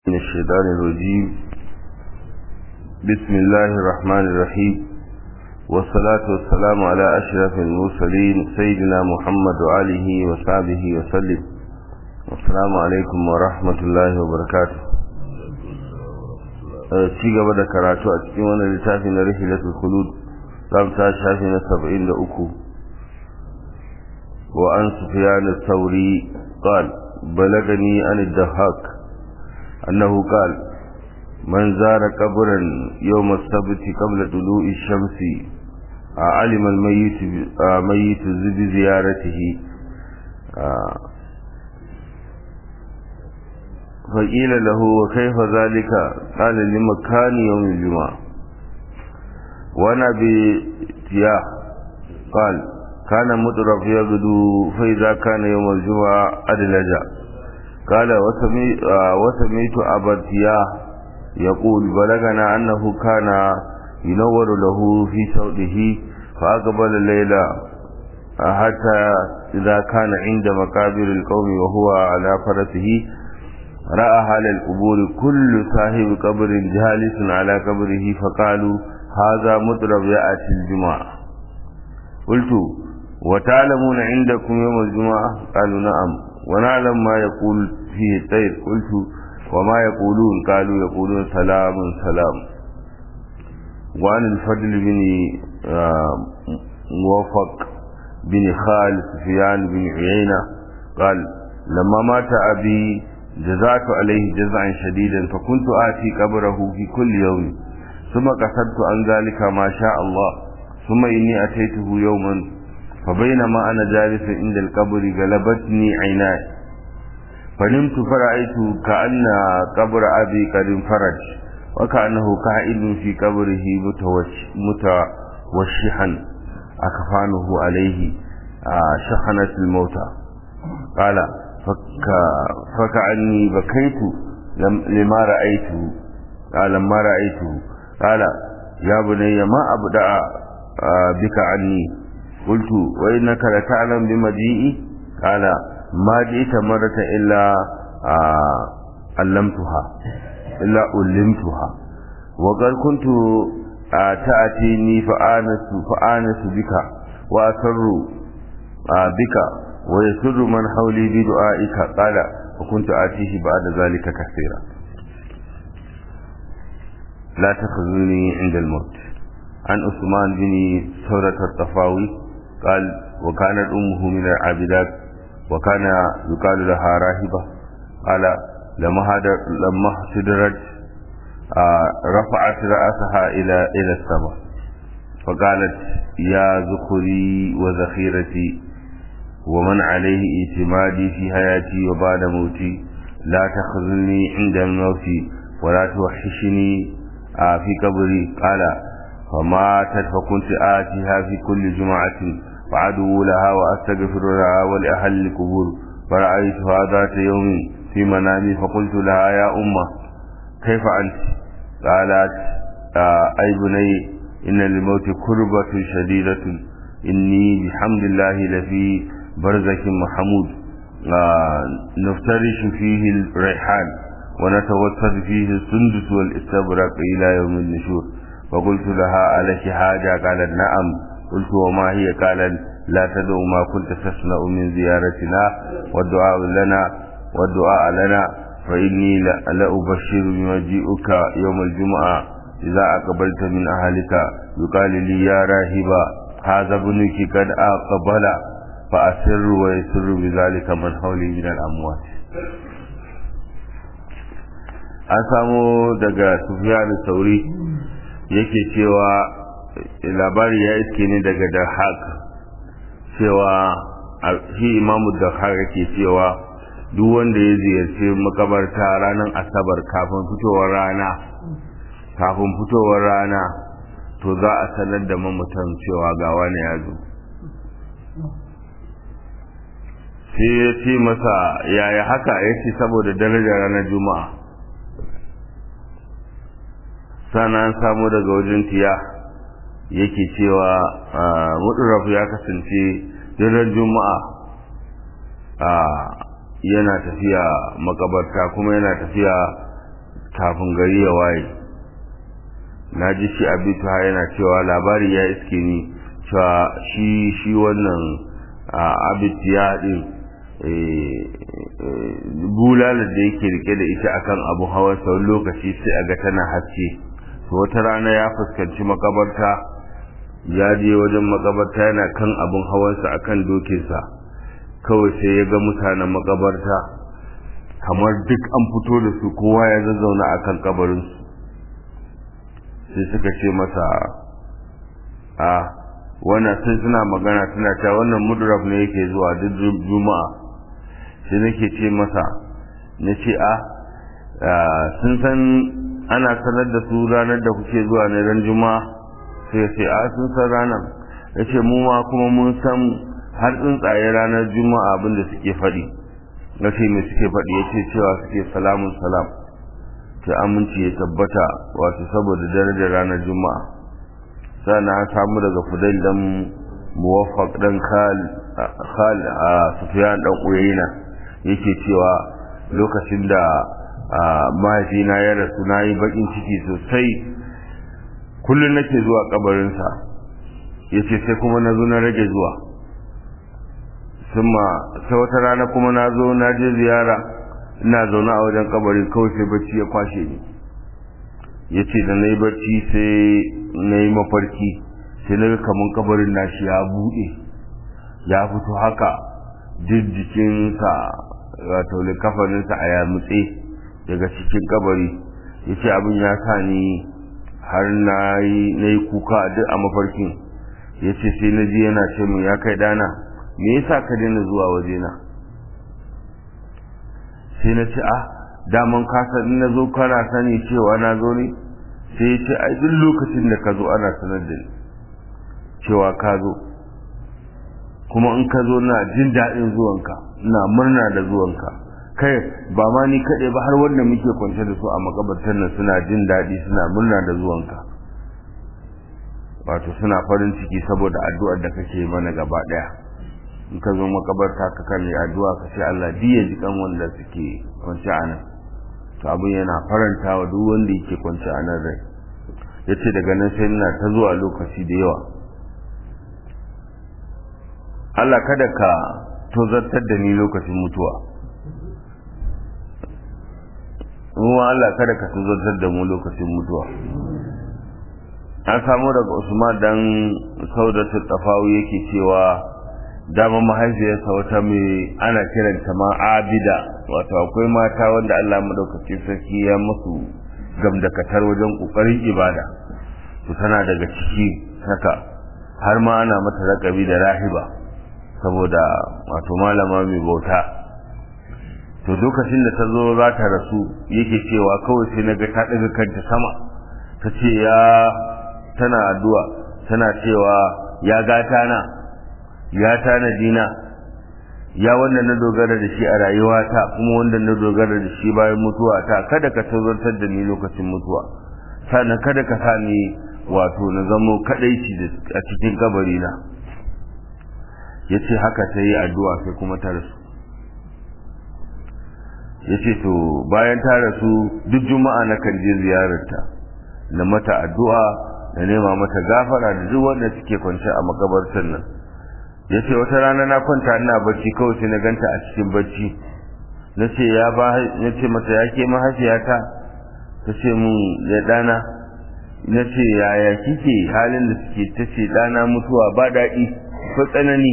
من الشيطان الرجيم بسم الله الرحمن الرحيم والصلاة والسلام على أشرف المرسلين سيدنا محمد وآله وصحبه وسلم السلام عليكم ورحمة الله وبركاته ci gaba da karatu a cikin wannan littafi na rihilatul khulud zamu ta shafi na 73 wa an sufyan al-thawri qala balagani an ad-dahhak annahu qala man zara qabran yawm as-sabt qabla tulu'i ash-shamsi علم الميت ميت بزيارته فقيل له وكيف ذلك قال لمكان يوم الجمعة وانا بتياه قال كان مطرف يغدو فإذا كان يوم الجمعة أدلج قال وسميت أبا تياه يقول بلغنا أنه كان ينور له في سوده فأقبل الليلة حتى إذا كان عند مقابر القوم وهو على فرسه رأى حال القبور كل صاحب قبر جالس على قبره فقالوا هذا مضرب يأتي الجمعة قلت وتعلمون عندكم يوم الجمعة قالوا نعم ونعلم ما يقول فيه الطير قلت وما يقولون قالوا يقولون سلام سلام وعن الفضل بن موفق بن خالد سفيان بن عيينة قال لما مات أبي جزعت عليه جزعا شديدا فكنت آتي قبره في كل يوم ثم قصدت عن ذلك ما شاء الله ثم إني أتيته يوما فبينما أنا جالس عند القبر غلبتني عيناي فنمت فرأيت كأن قبر أبي قد انفرج وكأنه قائد في قبره متوشحا أكفانه عليه شحنة الموتى قال فكأني بكيت لما رأيته قال لما رأيته قال يا بني ما أبدأ بك عني قلت وإنك لتعلم بمجيئي قال ما جئت مرة إلا علمتها إلا علمتها وقد كنت تأتيني فآنس فآنس بك وأسر بك ويسر من حولي بدعائك قال وكنت آتيه بعد ذلك كثيرا لا تخذوني عند الموت عن عثمان بن ثورة الطفاوي قال وكانت أمه من العابدات وكان يقال لها راهبة قال لما لما احتدرت رفعت رأسها إلى إلى السماء فقالت يا ذخري وذخيرتي ومن عليه اعتمادي في حياتي وبعد موتي لا تخذلني عند الموت ولا توحشني في قبري قال فماتت فكنت آتيها في كل جمعة فعدو لها وأستغفر لها ولأهل القبور فرأيتها ذات يوم في منامي فقلت لها يا أمة كيف أنت قالت أي بني إن للموت كربة شديدة إني بحمد الله لفي برزك محمود نفترش فيه الريحان ونتوسد فيه السندس والاستبرق إلى يوم النشور فقلت لها ألك حاجة قالت نعم قلت وما هي قالت لا تدعو ما كنت تصنع من زيارتنا والدعاء لنا والدعاء لنا فإني لأبشر بمجيئك يوم الجمعة إذا أقبلت من أهلك يقال لي يا راهبا هذا ابنك قد أقبل فأسر ويسر بذلك من حولي من الأموات an samu daga Sufyan Sauri yake cewa labari ya iske ne daga Dahak cewa shi imamu Dahak yake cewa duk wanda ya ziyarci makabarta ranar asabar kafin fitowar rana kafin fitowar rana to za a sanar da mamutan cewa ga wani ya zo sai ya ce masa yaya haka ya ce saboda darajar ranar juma'a sana an samu daga wajen tiya yake cewa mudurrafu ya kasance daren juma'a yana tafiya makabarta kuma yana tafiya kafin gari ya waye na ji shi abitu yana cewa labari ya iske ni cewa shi shi wannan abitu ya din bulalar da yake rike da ita akan abu hawa sau lokaci sai a ga tana haske to wata rana ya fuskanci makabarta ya je wajen makabarta yana kan abin hawansa akan dokinsa kawai sai ya ga mutanen makabarta kamar duk an fito da su kowa ya zazzauna akan kabarinsu sai suka ce masa a wannan sai suna magana suna cewa wannan mudraf ne yake zuwa duk juma'a sai nake ce masa na ce a sun san ana sanar da su ranar da kuke zuwa na ran juma'a sai ya ce a sun san ranar ya ce mu ma kuma mun san har tsuntsaye ranar juma'a abinda suke faɗi na ce mai suke faɗi ya ce cewa suke salamun salam ta aminci ya tabbata wato saboda darajar ranar juma'a sana an samu daga fudail dan muwaffaq dan khal khal a sufyan dan uyayna yake cewa lokacin da mahaifina ya rasu na yi bakin ciki sosai kullum nake zuwa kabarinsa ya ce sai kuma na zo na rage zuwa summa sai wata rana kuma na zo na je ziyara ina zaune a wajen kabari kawai sai bacci ya kwashe ni ya ce da na yi bacci sai na yi mafarki sai na kamun kabarin nashi ya buɗe ya fito haka duk jikinsa wato likafaninsa a yamutse daga cikin kabari ya ce abin ya sa ni har na yi kuka duk a mafarkin ya ce sai na ji yana ce min ya kai dana me yasa ka daina zuwa wajena sai na ce ah daman kasa in na zo kana sani cewa na zo ne sai ya ce ai duk lokacin da ka zo ana sanar da ni cewa ka zo kuma in ka zo na jin daɗin zuwanka ina murna da zuwanka kai ba ma ni kaɗai ba har wanda muke kwance da su a makabartar nan suna jin daɗi suna murna da zuwanka wato suna farin ciki saboda addu'ar da kake mana gaba ɗaya in ka zo makabarta ka kan yi addu'a ka ce Allah diya jikan wanda suke kwance a nan to abin yana faranta wa duk wanda yake kwance a nan rai yace daga nan sai ina ta zuwa lokaci da yawa Allah kada ka tozartar da ni lokacin mutuwa ruwa Allah kada ka tozartar da mu lokacin mutuwa an samu daga Usman dan Saudatu Tafawi yake cewa dama mahaifiyarsa wata mai ana kiranta ma abida wato akwai mata wanda Allah madaukaki sarki ya musu gamdakatar wajen kokarin ibada to tana daga ciki haka har ma ana mata rakabi da rahiba saboda wato malama mai bauta to lokacin da ta zo za ta rasu yake cewa kawai sai naga ta daga kanta sama ta ce ya tana addu'a tana cewa ya gata na ya tanadi na ya wanda na dogara da shi a rayuwata kuma wanda na dogara da shi bayan mutuwa ta kada ka tazartar da ni lokacin mutuwa sannan kada ka sa ni wato na zamo kadaici a cikin kabari na yace haka ta yi addu'a sai kuma ta rasu yace to bayan ta rasu duk juma'a na kan je ziyararta na mata addu'a da nema mata gafara da duk wanda suke kwance a makabartar nan ya ce wata rana na kwanta ina bacci kawai sai na ganta a cikin bacci na ce ya ba na ce mata ya ke mahaifiyata ta ce mun ya dana na ce yaya kike halin da suke ta ce dana mutuwa ba daɗi ko tsanani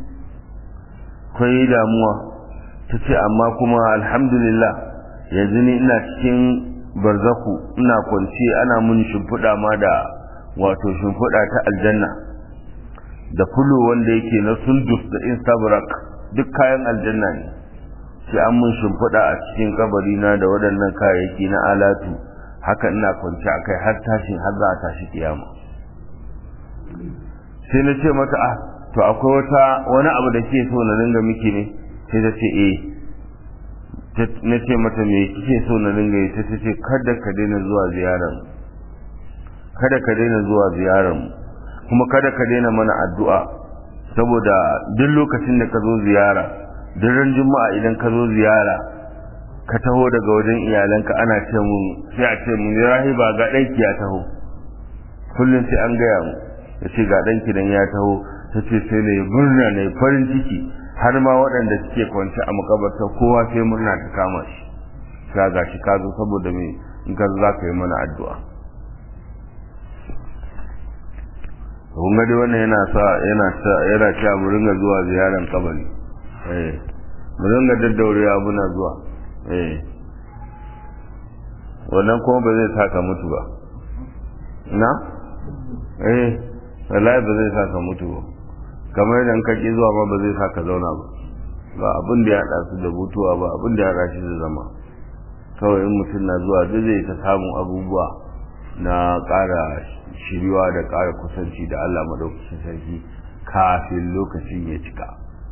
kwai damuwa ta ce amma kuma alhamdulillah yanzu ni ina cikin barzaku ina kwance ana mun shimfiɗa ma da wato shimfiɗa ta aljanna da fulo wanda yake na sundus da instabrak duk kayan aljanna ne sai an mun shimfiɗa a cikin kabari na da waɗannan kayayyaki na alatu haka ina kwanci a kai har tashin har za a tashi kiyama sai na ce mata ah to akwai wata wani abu da ke so na ringa miki ne sai ta ce eh na ce mata me kike so na ringa yi ta ce kada ka daina zuwa ziyarar kada ka daina zuwa ziyarar kuma kada ka daina mana addu'a saboda duk lokacin da ka zo ziyara duk ran juma'a idan ka zo ziyara ka taho daga wajen iyalanka ana ce mun sai a ce mun rahiba ga ɗanki ya taho kullum sai an gaya mu ya ce ga ɗanki dan ya taho ta ce sai na yi murna na yi farin ciki har ma waɗanda suke kwance a makabarta kowa sai murna ta kama shi ka ga shi ka zo saboda me in ka za ka yi mana addu'a kun ga dai wannan yana sa yana sa yana cewa mu ringa zuwa ziyaran kabari eh mu ringa daddaurewa muna zuwa eh wannan kuma ba zai saka mutu ba na eh wallahi ba zai saka mutu ba kamar idan ka ki zuwa ma ba zai saka zauna ba ba abin da ya haɗa su da mutuwa ba abin da ya haɗa shi da zama kawai in mutum na zuwa duk zai ta samun abubuwa na ƙara shiriwa da ƙara kusanci da Allah madaukakin sarki kafin lokacin ya cika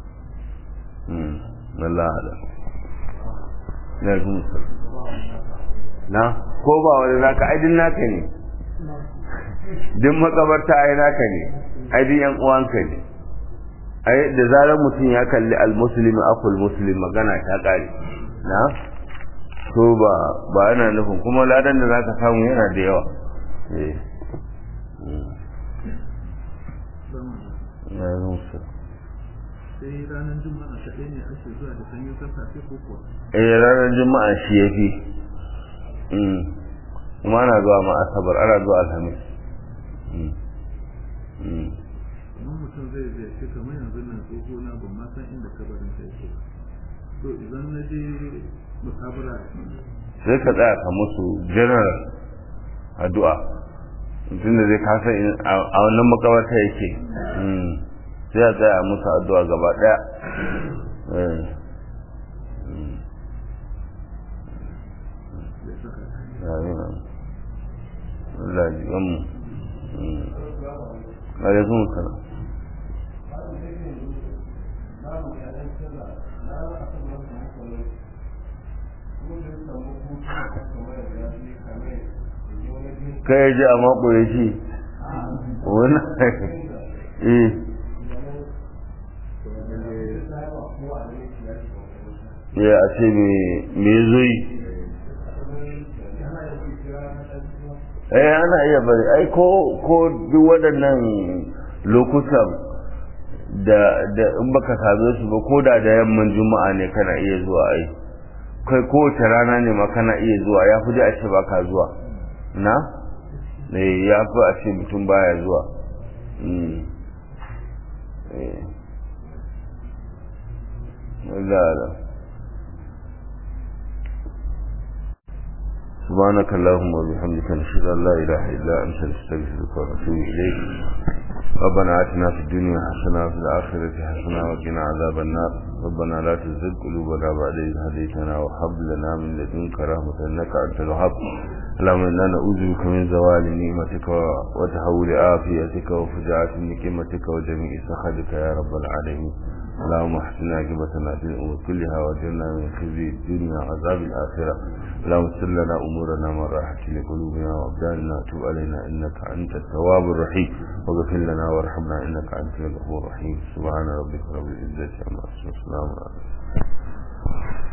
Allah da na na ko ba wani naka aidin naka ne duk makabarta ai naka ne aidin yan uwanka ne ai da zarar mutum ya kalli almuslimi akul muslim magana ta kare na to ba ba yana nufin kuma ladan da zaka samu yana da yawa eh na rusa sai ranar juma'a kaɗai ne ake zuwa da sanyin sassafe ko kuwa eh ranar juma'a shi yafi kuma ana zuwa ma asabar ana zuwa alhamis kuma mutum zai ziyarci kamar yanzu nan tsoho na ban ma san inda kabarin ta yake to idan na je musabara sai ka tsaya ka musu general addu'a tunda zai kasa a wannan makabarta yake sai a tsaya musu addu'a gaba daya Allah ji gamu alaikun salam kai ya ji a mako ya ce wani eh ya a ce me zoyi eh ana iya bari ai ko ko duk waɗannan lokutan da da in baka same su ba ko da da yamman juma'a ne kana iya zuwa ai kai kowace rana ne ma kana iya zuwa ya fi a ce baka zuwa na eh ya fi a ce mutum baya zuwa Allah سبحانك اللهم وبحمدك نشهد ان لا اله الا انت نستغفرك ونتوب اليك ربنا اتنا في الدنيا حسنه وفي الاخره حسنه وقنا عذاب النار ربنا لا تزغ قلوبنا بعد إذ هديتنا وهب لنا من لدنك رحمه انك انت الوهاب اللهم انا نعوذ بك من زوال نعمتك وتحول عافيتك وفجاءة نقمتك وجميع سخطك يا رب العالمين اللهم احسن عاقبتنا في الامور كلها واجرنا من خزي الدنيا وعذاب الاخره اللهم سر لنا امورنا من راحه لقلوبنا وابداننا تب علينا انك انت التواب الرحيم واغفر لنا وارحمنا انك انت الغفور الرحيم سبحان ربك رب العزه عما يصفون وسلام على